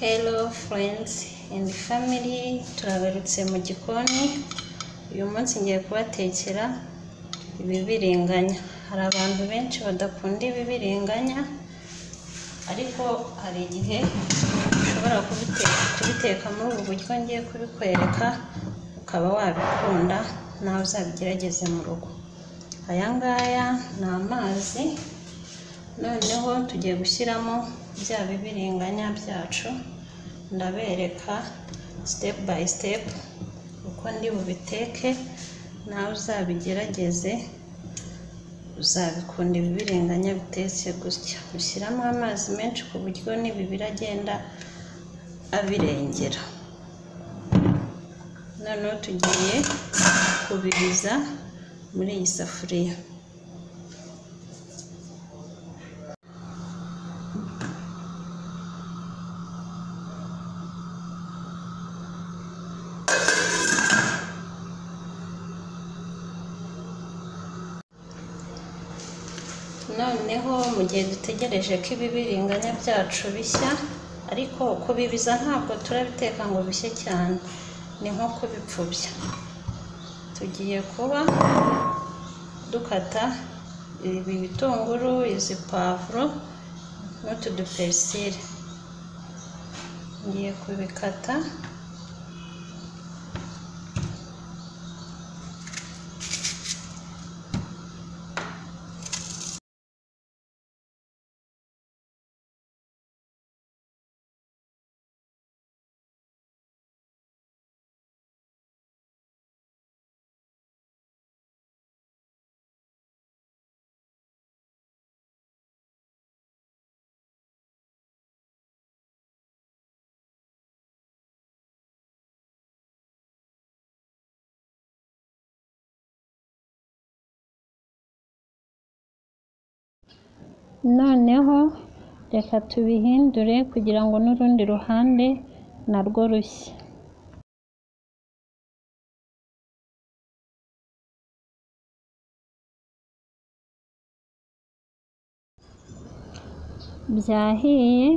Hello friends and family turaberutse mu gikoni uyu munsi ngiye kubatekera ibibiriganya hari abantu benshi badakunda ibibiriganya ariko hari igihe ushobora kubiteka kubiteka muri ubu buryo ngiye kubikwereka ukaba wabikunda nawe uzabigerageze mu rugo aya ngaya ni amazi noneho tugiye gushyiramo bya bibiriganya byacu ndabereka sitepu bayi sitepu uko ndi bubiteke nawe uzabigerageze uzabikunda ibibiriganya bitetse gutya ushyiramo amazi menshi ku buryo n'ibibiri agenda abirengera noneho tugiye kubiriza muri iyi safuriya noneho mu gihe dutegereje ko ibibiriganya byacu bishya ariko kubibiza ntabwo turabiteka ngo bishye cyane ni nko kubipfubya tugiye kuba dukata ibi bitunguru izi pavuro n'utu duperisire ngiye kubikata noneho reka tubihindure kugira ngo n'urundi ruhande narwo rushye byahiye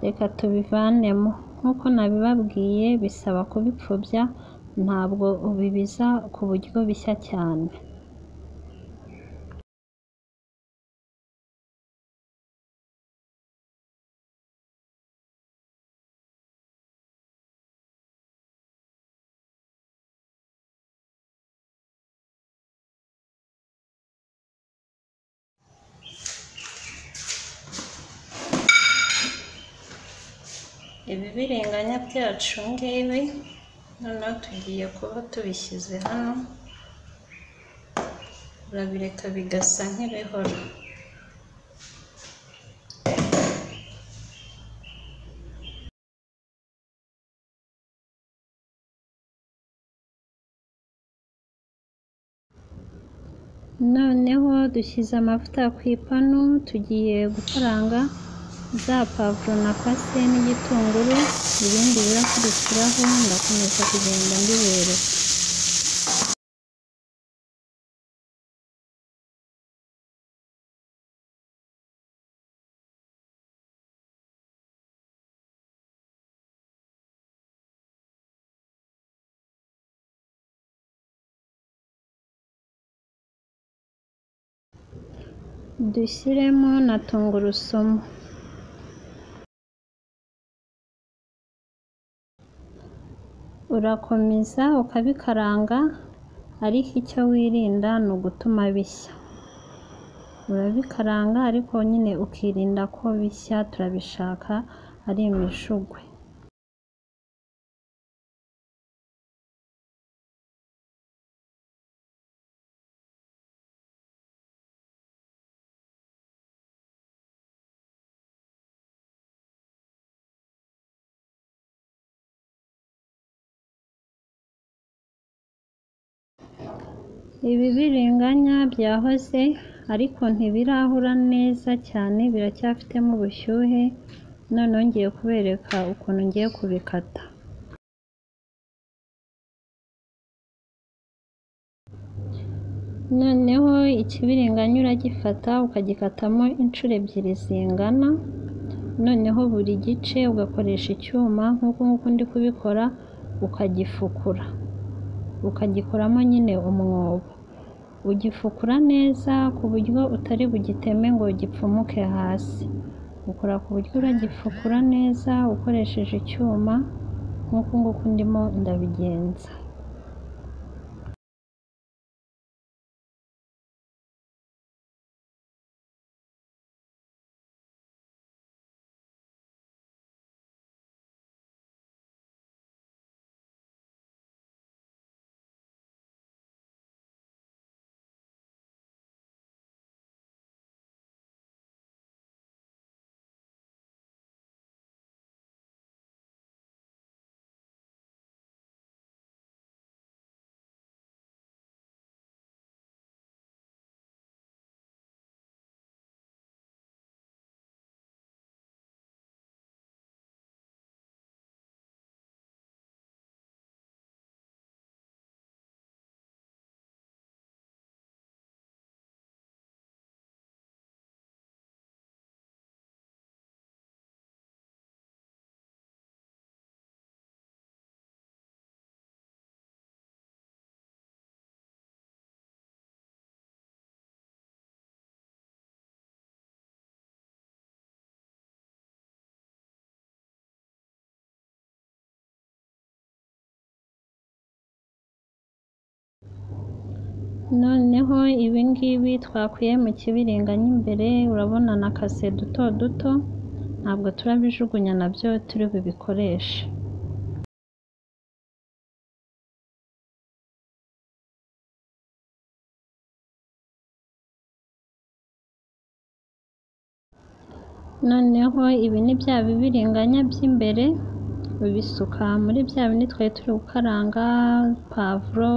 reka tubivanemo nk'uko nabibabwiye bisaba kubipfubya ntabwo ubibiza ku buryo bishya cyane ibibiriganya byacu ngibi noneho tugiye kuba tubishyize hano urabireka bigasa nk'ibihora noneho dushyize amavuta ku ipanu tugiye gukaranga za pavuro na pase n'igitunguru ibindi birakurikiraho ndakomeza kugenda mbibereka dushyiremo na tungurusumu urakomeza ukabikaranga ariko icyo wirinda ni ugutuma bishya urabikaranga ariko nyine ukirinda ko bishya turabishaka ari imishugwe ibibiriganya byahoze ariko ntibirahura neza cyane biracyafitemo ubushyuhe noneho ngiye kubereka ukuntu ngiye kubikata noneho ikibiriganya uragifata ukagikatamo inshuro ebyiri zingana noneho buri gice ugakoresha icyuma nk'uko nguko ndi kubikora ukagifukura ukagikoramo nyine umwobo ugifukura neza ku buryo utari bugiteme ngo gipfumuke hasi ukora ku buryo uragifukura neza ukoresheje icyuma nk'uko nguko ndimo ndabigenza noneho ibi ngibi twakuye mu kibiringanya imbere urabona na kase duto duto ntabwo turabijugunya nabyo turi bubikoreshe noneho ibi ni bya bibiringanya by'imbere ubisuka muri bya bindi twari turi gukaranga pavuro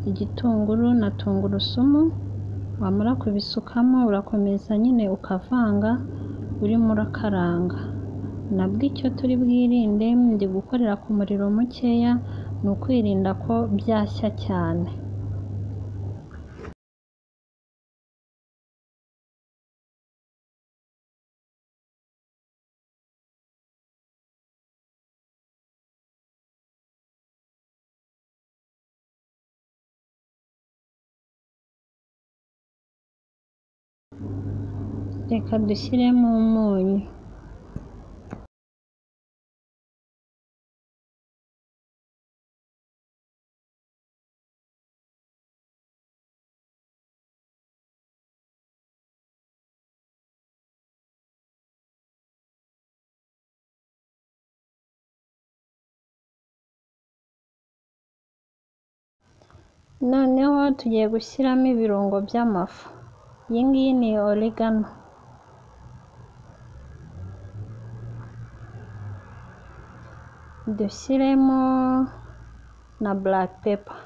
igitunguru na tungurusumu wamara kubisukamo urakomeza nyine ukavanga urimo urakaranga nabwo icyo turi bwirinde ndi gukorera ku muriro mukeya ni ukwirinda ko byashya cyane reka dushyiremo umunyu noneho tugiye gushyiramo ibirungo by'amafu iyi ngiyi ni oregano dushyiremo na black pepper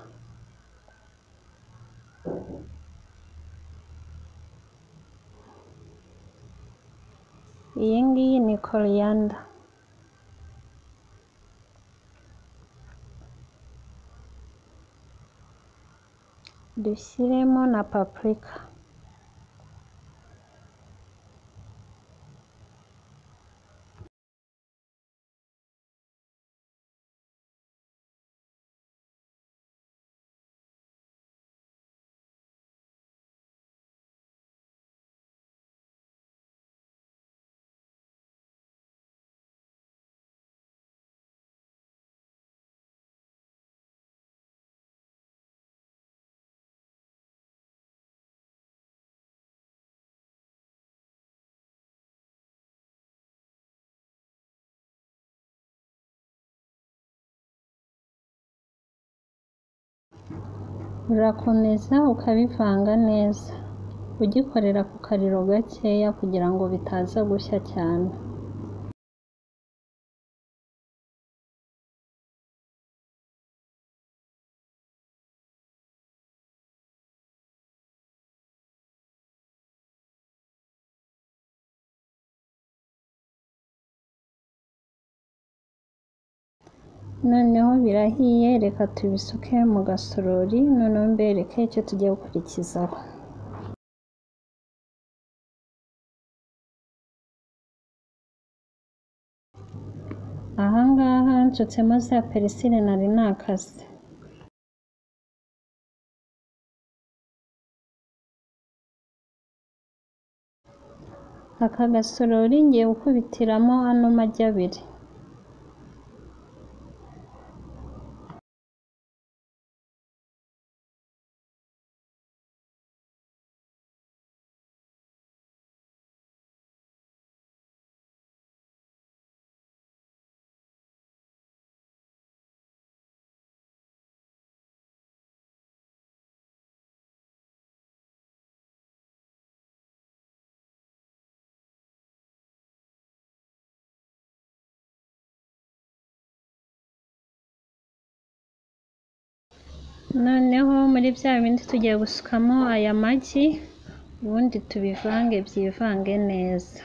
iyi ngiyi ni coriander dushyiremo na paprika urakomeza ukabivanga neza ugikorera ku kariro gakeya kugira ngo bitaza gushya cyane noneho birahiye reka tubisuke mu gasorori noneho mbereke icyo tugiye gukurikizaho aha ngaha ncutsemo za perisire nari nakase aka gasorori ngiye gukubitiramo ano magi abiri noneho muri bya bindi tugiye gusukamo aya magi ubundi tubivange byivange neza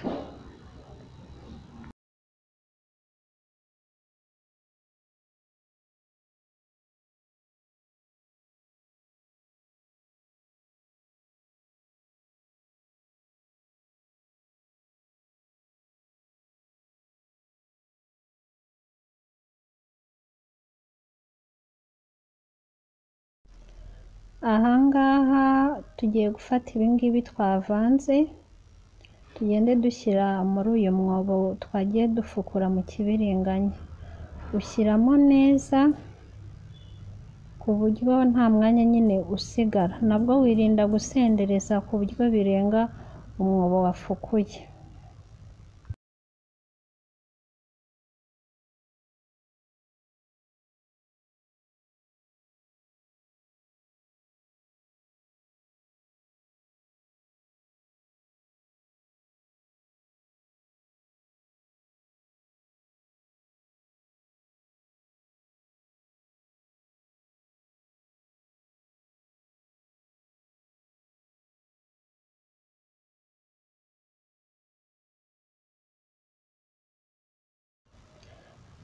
aha ngaha tugiye gufata ibi ngibi twavanze tugende dushyira muri uyu mwobo twagiye dufukura mu kibiringanya ushyiramo neza ku buryo nta mwanya nyine usigara nabwo wirinda gusendereza ku buryo birenga umwobo wafukuye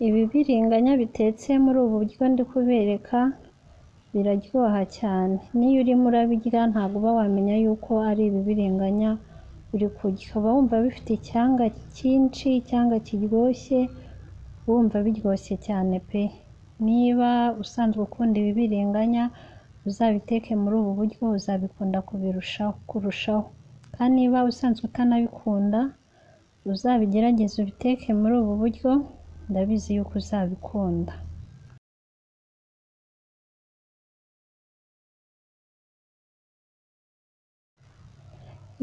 ibi biringanya bitetse muri ubu buryo ndi kubereka biraryoha cyane n'iyo urimo urabirya ntabwo uba wamenya yuko ari ibibiringanya uri kurya ukaba wumva bifite icyanga cyinshi icyanga kiryoshye wumva biryoshye cyane pe niba usanzwe ukunda ibibiringanya uzabiteke muri ubu buryo uzabikunda kubirushaho kurushaho kandi niba usanzwe utanabikunda uzabigerageze ubiteke muri ubu buryo ndabizi yuko uzabikunda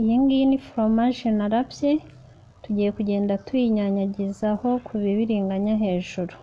iyi ngiyi ni foromaje narabye tugiye kugenda tuyinyanyagizaho ku bibiringanya hejuru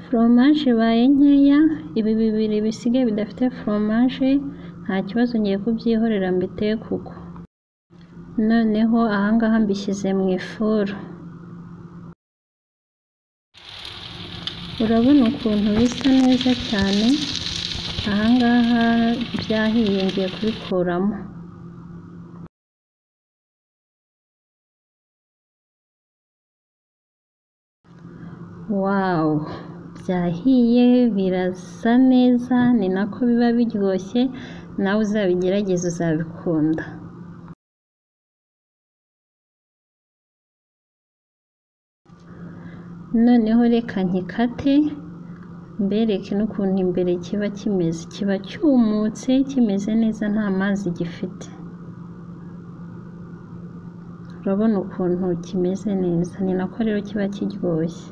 foromaje ibaye nkeya ibi bibiri bisigaye bidafite foromaje nta kibazo ngiye kubyihorera mbiteye kuko noneho ahangaha mbishyize mu ifuru urabona ukuntu bisa neza cyane ahangaha byahiye ngiye kubikuramo wawu byahiye birasa neza ni nako biba biryoshye nawe uzabigerageza uzabikunda noneho reka nkikate mbereke n'ukuntu imbere kiba kimeze kiba cyumutse kimeze neza nta mazi gifite urabona ukuntu kimeze neza ni nako rero kiba kiryoshye